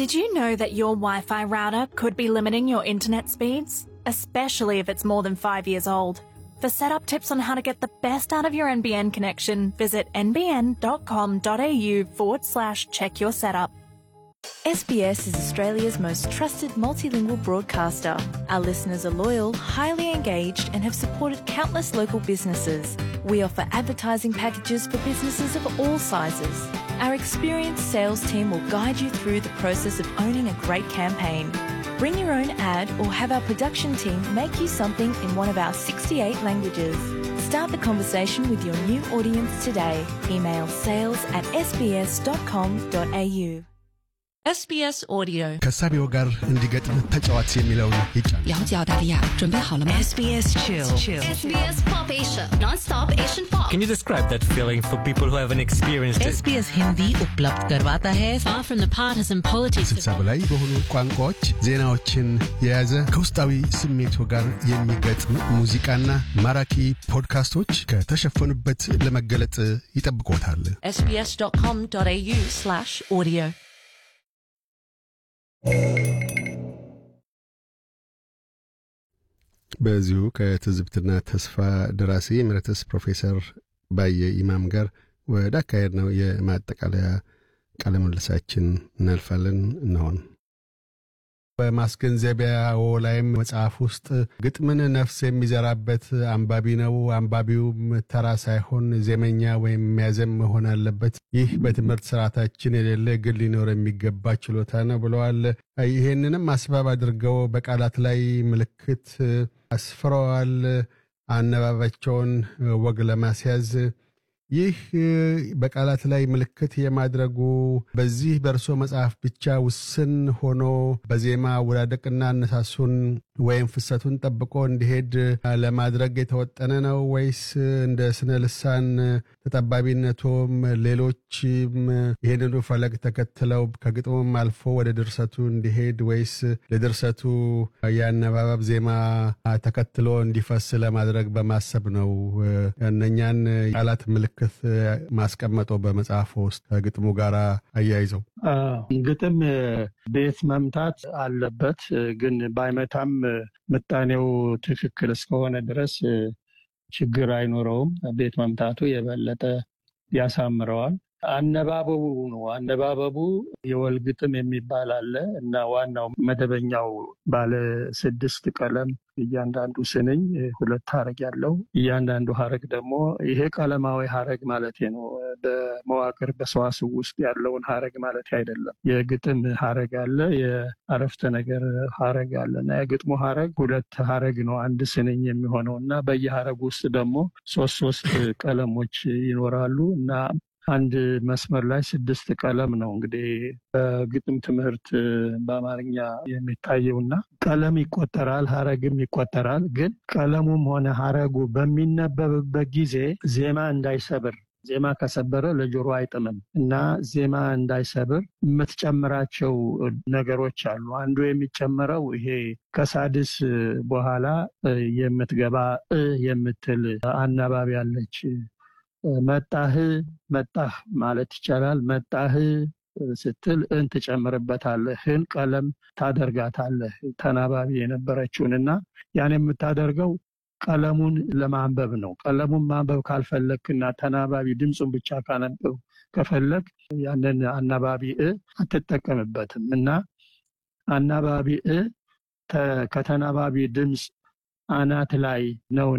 Did you know that your Wi Fi router could be limiting your internet speeds? Especially if it's more than five years old. For setup tips on how to get the best out of your NBN connection, visit nbn.com.au forward slash check your setup. SBS is Australia's most trusted multilingual broadcaster. Our listeners are loyal, highly engaged, and have supported countless local businesses. We offer advertising packages for businesses of all sizes. Our experienced sales team will guide you through the process of owning a great campaign. Bring your own ad or have our production team make you something in one of our 68 languages. Start the conversation with your new audience today. Email sales at sbs.com.au. SBS Audio ከሳቢው ጋር እንዲገጥም ተጫዋች የሚለውን ይጫን 了解澳大利亚，准备好了吗 SBS Chill. SBS Pop Asia, non-stop Asian pop. Can you describe that feeling for people who haven't experienced it? SBS Hindi उपलब्ध करवाता है Far from the partisan politics ስልሳ በላይ በሆኑ ቋንቋዎች ዜናዎችን የያዘ ከውስጣዊ ስሜቱ ጋር የሚገጥም ሙዚቃና ማራኪ ፖድካስቶች ከተሸፈኑበት ለመገለጥ ይጠብቆታል። sbs.com.au slash audio በዚሁ ከትዝብትና ተስፋ ደራሲ ኤሜሪተስ ፕሮፌሰር ባየ ኢማም ጋር ወደ አካሄድ ነው የማጠቃለያ ቃለ ምልልሳችን እናልፋለን። እንሆን በማስገንዘቢያው ላይም መጽሐፍ ውስጥ ግጥምን ነፍስ የሚዘራበት አንባቢ ነው፣ አንባቢውም ተራ ሳይሆን ዜመኛ ወይም የሚያዘም መሆን አለበት። ይህ በትምህርት ስርዓታችን የሌለ ግን ሊኖር የሚገባ ችሎታ ነው ብለዋል። ይሄንንም አስባብ አድርገው በቃላት ላይ ምልክት አስፍረዋል። አነባባቸውን ወግ ለማስያዝ ይህ በቃላት ላይ ምልክት የማድረጉ በዚህ በእርሶ መጽሐፍ ብቻ ውስን ሆኖ በዜማ አወዳደቅና አነሳሱን ወይም ፍሰቱን ጠብቆ እንዲሄድ ለማድረግ የተወጠነ ነው ወይስ እንደ ስነ ልሳን ተጠባቢነቶም ሌሎችም ይህንኑ ፈለግ ተከትለው ከግጥሙም አልፎ ወደ ድርሰቱ እንዲሄድ ወይስ ለድርሰቱ የአነባበብ ዜማ ተከትሎ እንዲፈስ ለማድረግ በማሰብ ነው እነኛን ቃላት ምልክት ማስቀመጠው በመጽሐፎ ውስጥ ከግጥሙ ጋር አያይዘው? ግጥም ቤት መምታት አለበት፣ ግን ባይመታም ምጣኔው ትክክል እስከሆነ ድረስ ችግር አይኖረውም። ቤት መምታቱ የበለጠ ያሳምረዋል። አነባበቡ ነው። አነባበቡ የወል ግጥም የሚባል አለ እና ዋናው መደበኛው ባለ ስድስት ቀለም እያንዳንዱ ስንኝ ሁለት ሀረግ ያለው እያንዳንዱ ሀረግ ደግሞ ይሄ ቀለማዊ ሀረግ ማለት ነው። በመዋቅር በሰዋስው ውስጥ ያለውን ሀረግ ማለት አይደለም። የግጥም ሀረግ አለ፣ የአረፍተ ነገር ሀረግ አለ እና የግጥሙ ሀረግ ሁለት ሀረግ ነው አንድ ስንኝ የሚሆነው እና በየሀረግ ውስጥ ደግሞ ሶስት ሶስት ቀለሞች ይኖራሉ እና አንድ መስመር ላይ ስድስት ቀለም ነው እንግዲህ በግጥም ትምህርት በአማርኛ የሚታየውና ቀለም ይቆጠራል፣ ሀረግም ይቆጠራል። ግን ቀለሙም ሆነ ሀረጉ በሚነበብበት ጊዜ ዜማ እንዳይሰብር ዜማ ከሰበረ ለጆሮ አይጥምም እና ዜማ እንዳይሰብር የምትጨምራቸው ነገሮች አሉ። አንዱ የሚጨምረው ይሄ ከሳድስ በኋላ የምትገባ እ የምትል አናባቢ አለች። መጣህ መጣህ ማለት ይቻላል። መጣህ ስትል እን ትጨምርበታለህ። ህን ቀለም ታደርጋታለህ ተናባቢ የነበረችውን እና ያን የምታደርገው ቀለሙን ለማንበብ ነው። ቀለሙን ማንበብ ካልፈለግክና ተናባቢ ድምፁን ብቻ ካነበብ ከፈለግ ያንን አናባቢ እ አትጠቀምበትም እና አናባቢ እ ከተናባቢ ድምፅ አናት ላይ ነው